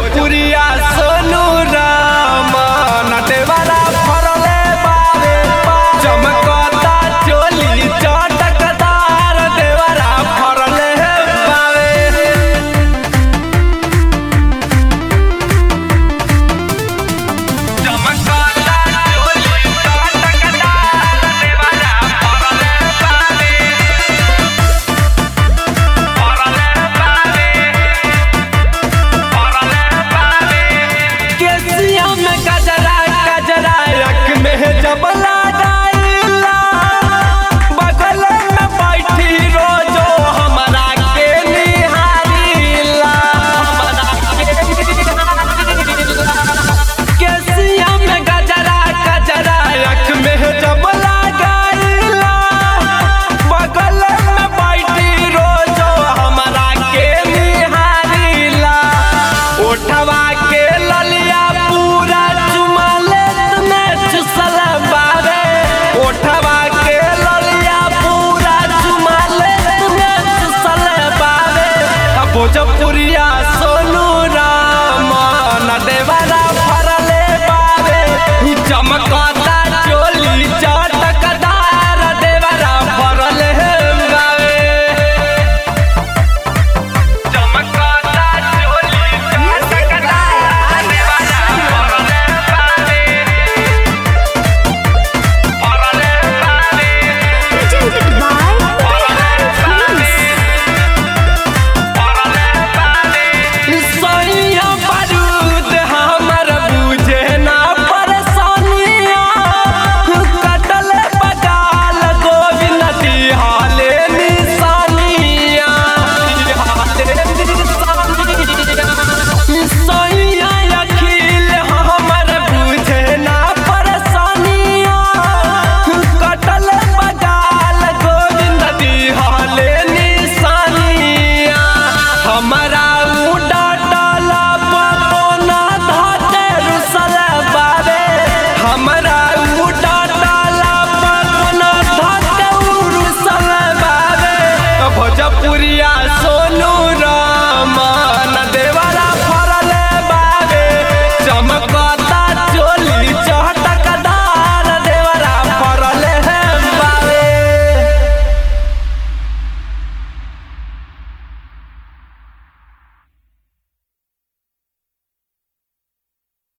भोजपुरिया सोनू राम नटेवाला फरले बारे चमकता चोली चटकदार देवरा फरले बावे चमकता चोली चटकदार देवरा फरले बावे केसिया में गजरा गजरा रख में जबला डाइला बगल में बैठी रोजो हमरा के निहारीला हमरा के निहारीला। केसिया में गजरा गजरा रख में जबला डाइला बगल में बैठी रोजो हमरा के निहारीला ओठवा